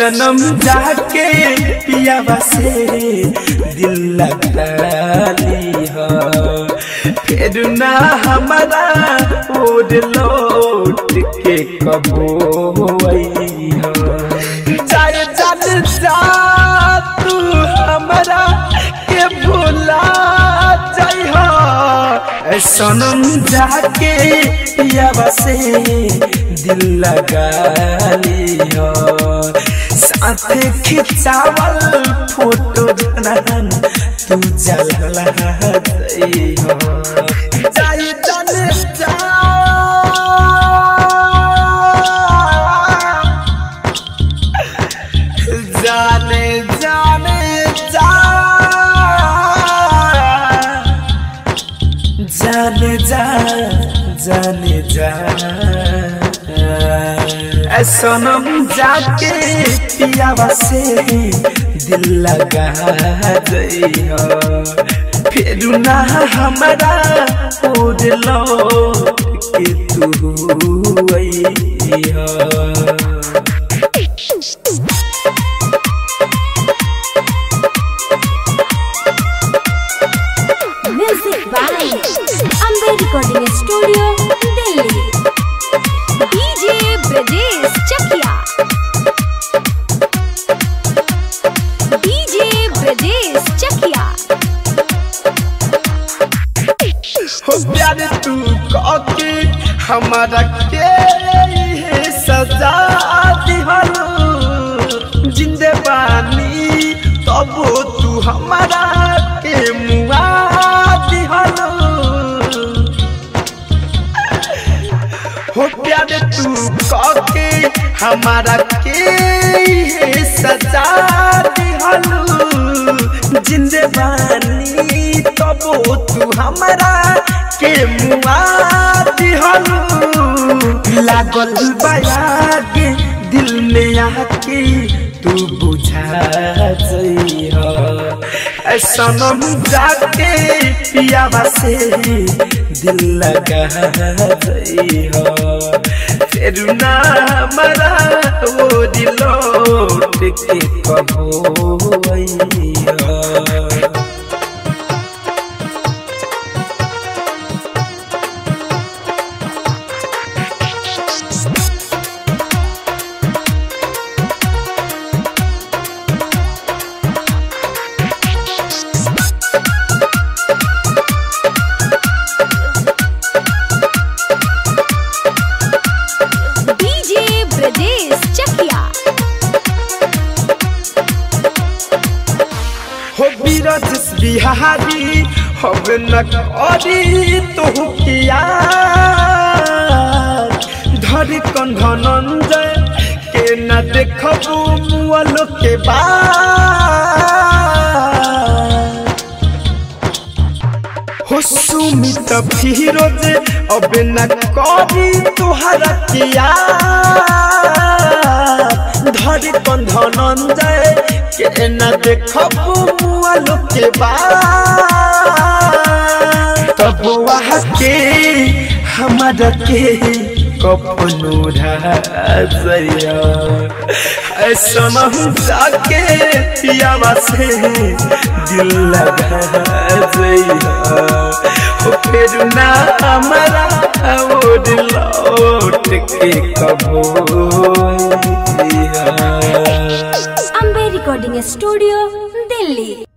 सनम जाके पियावा से दिल लगा ली हो फिर ना हमारा ओर लौट के कबो आई हो जाए जान जा तू हमारा के भूला जाइ हो सनम जाके पियावा से दिल लगा लियो साथ खिंचावल फोटो जनन तू जलला जाइ हो जाए जाने जा जाने जाने जा जाने जा जाने जा ऐ सनम जाके पियावा से दिल लगा जइयो फिर ना हमारा ओर लौट के तू अइहो Music by Amber Recording Studio, Delhi. DJ Brajesh Chakia. DJ Brajesh Chakia. हो प्यार तू के हमारा के है सजा दिहलो जिंदे बानी तब तू हमारा के मुआ दिहलो हो प्यार तू के हमारा के है सजा दिहलो जिंदे बानी तब तू हमारा के मुआ दिहलो लागल बयागे दिल में आके तू बुझा जइहो सनम जाके पियावा से दिल लगा जइहो फिर ना हमारा वो दिलोट के कबो अइहो DJ Brajesh Chakia. हो बीरज बिहारी अब न करी तो किया धर कंधनंजय के न देखबू मुअल के बाद हो सुमित फिरोज अब न करी तुहरा किया धर कंधनंजय के न देखबू मुअल के बाद तब वहाँ के हमारा के कपनो राजया ऐसा जाके पियावा से दिल लगा जइया हो फिर ना हमारा वो लौट के कबो अइहा। Amber Recording Studio, Delhi.